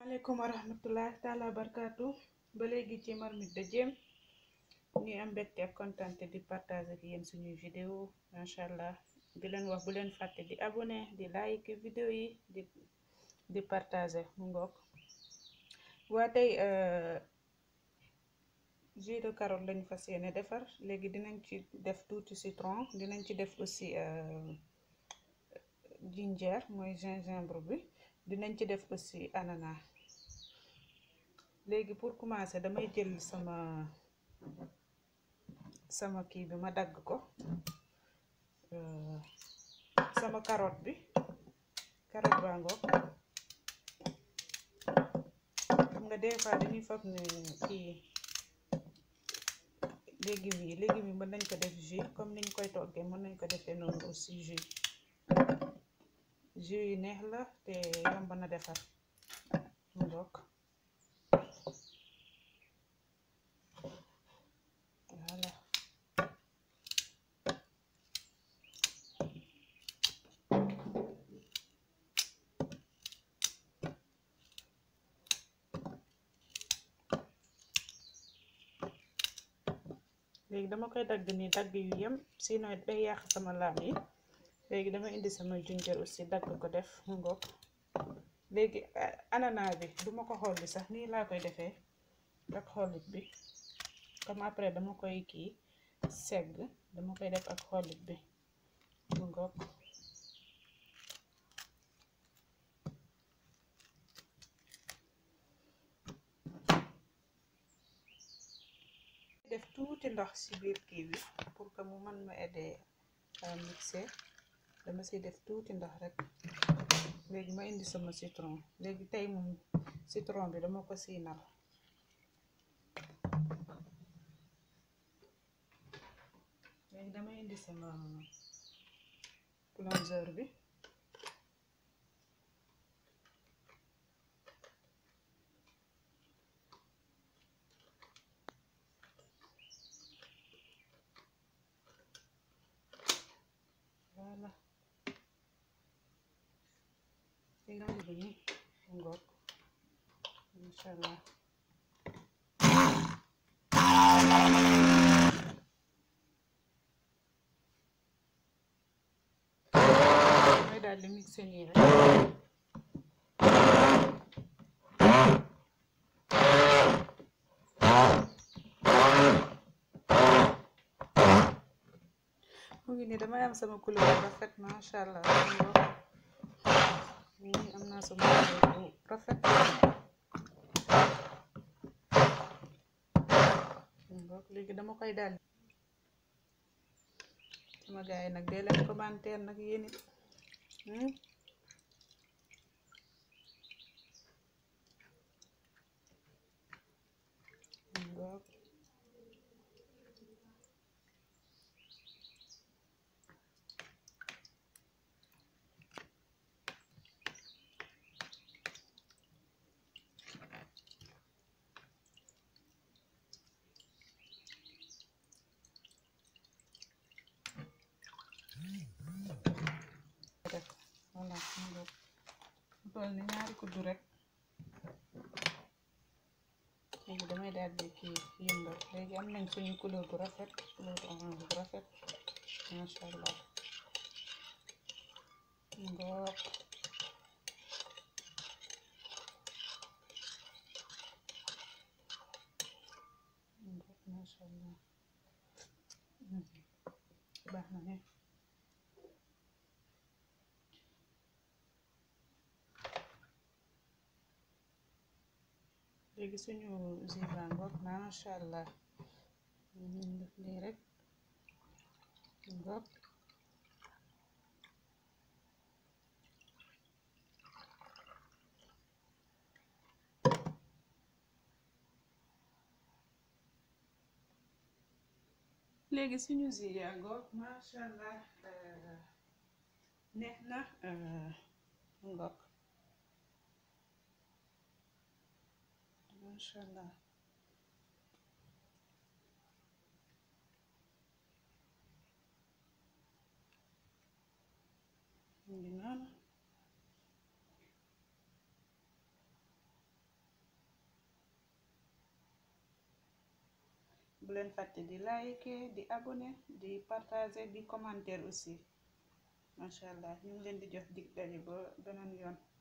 maaleykum wa rahmatullah taala barkaatu ba léegi ci marmite de Diem ñuy am mbégte ak kontante di partager ak yéen suñuy vidéo macha allah di leen wax bu leen fàtte di abonné di like vidéo yi di di partager mu ngoog waa tey jus de carotte lañu fas yéene defar léegi dinañ ci def tuuti citron dinañ ci def aussi ginger mooy gingembre bi dinañ ci def aussi ananas léegi pour commencer damay jël sama sama kii bi ma dagg ko sama carotte bi carotte baa ngoog xam nga des fois dañuy foog ne kii légumes yi légumes yi mën nañ ko def jus comme niñ koy toggee mën nañ ko defee noonu aussi jus jus yi neex la te yomb na defar mu ngoog voilà léegi dama koy dagg ni dagg yu yem sinon day yàq sama laam yi léegi dama indi sama ginger aussi dagg ko def mu ngoog léegi ananas bi duma ko xolli sax nii laa koy defee ak xollit bi comme après dama koy kii segg dama koy def ak xollit bi mu ngoog def tuuti ndox ci biir kii bi pour que mu mën ma aider à mixer dama ci def tuuti ndox rek léegi ma indi sama citron léegi tey moom citron bi dama ko siinal léegi dama indi sama plongeur bi voilà li nga bëgg ni ngoog incha allah may daal di mixé nii rek mu ngi nii damay am sama couleur bu rafet macha allah nii am naa sama couleur bu rafet léegi dama koy daal sama gars yi nag dee leen commentaire nag yéen it rek voilà mu ngoog mu toll ni ñaari kuddu rek léegi damay daal di kii yëngal léegi am nañ suñu couleur bu rafet couleur orange bu rafet masha allah mu ngoog mu ngoog masha allah baax na ne léegi suñu ziba ngoog masha allah ñu def lii rek ngoog léegi suñu ziya ngoog masha allah neex na ngoog masha allah mu ngi noonu bu leen fàtte di like di abonné di partager di commenter aussi macha allah ñu ngi leen di jox dig daje ba beneen yoon